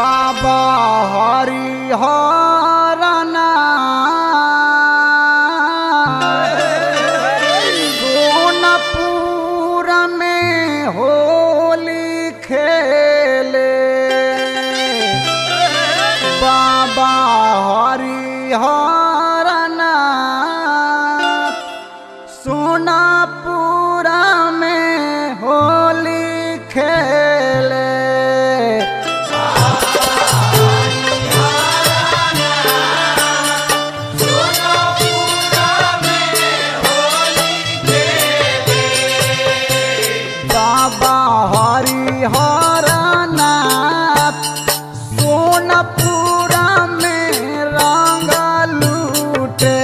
बाबा हरिहरना सोनपुर में होली खेले बाबा हरिहरना सोनापुर में होली खेले बाबा हरिहरनाथ सोनपुर में रंग लूटे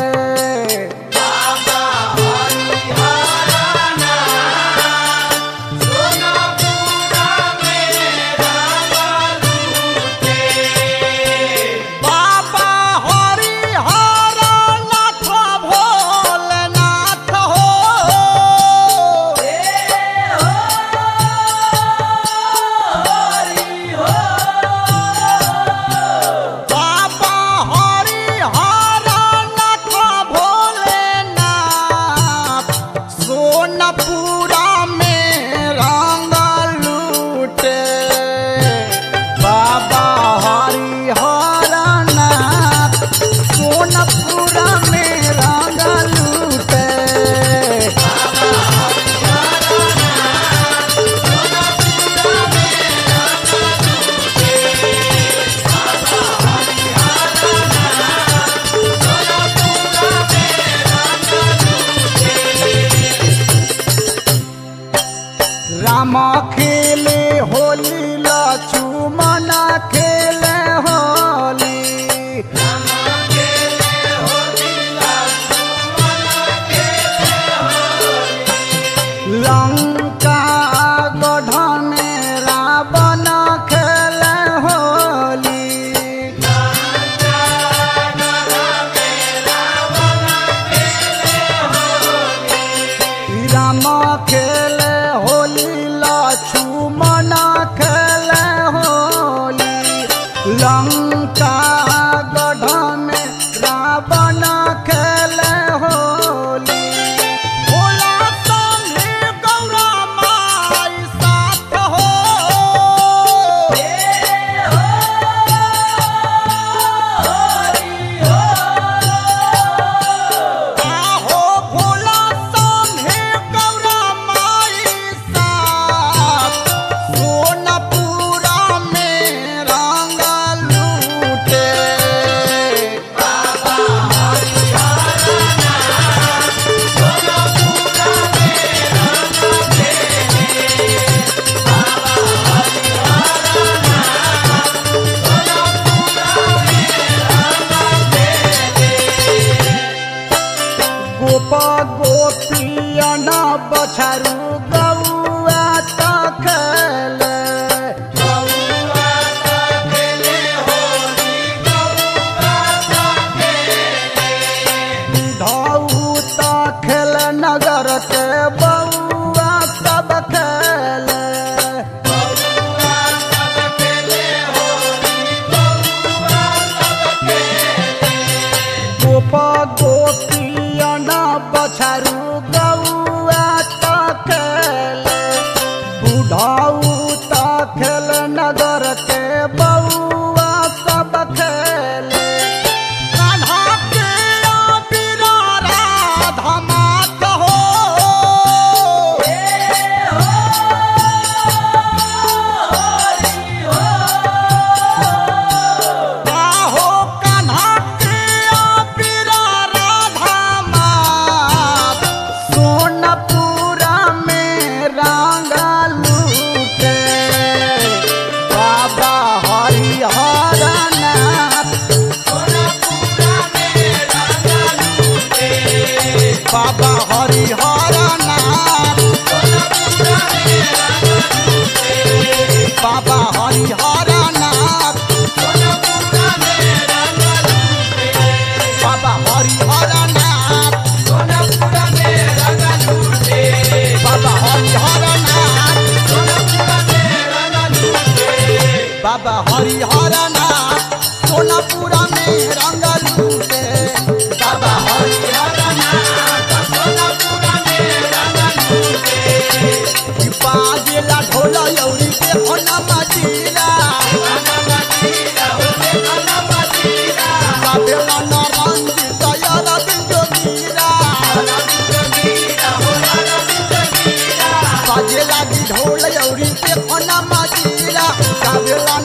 बाबा हरिहरनाथ भोलेनाथ हो बाबा हरिहरनाथ भोलेनाथ सोनपुरा में रंग लूटे बाबा हरिहरनाथ सोनपुरा में रंग लूटे राम खेले होली लक्ष्मण खेले होली लंका गढ़ में रावण खेले होली राम खेले होली लक्ष्मण खेले होली लंका गढ़ में रावण खेले होली भोला संगे गौरा माई साथ हो आहो भोला संगे गौरा माई साथ सोनपुरा में रंग लूटे बाबा हरिहर नाथ सोनापुरा में रंग लूटे बाबा हरिहर नाथ सोनापुरा में रंग लूटे बाजेला ढोल यौरी के होना मजीरा बाबेला नरंग तैयार बिंदो मीरा बाजे लागी ढोल यौरी के होना मजीरा बाबेला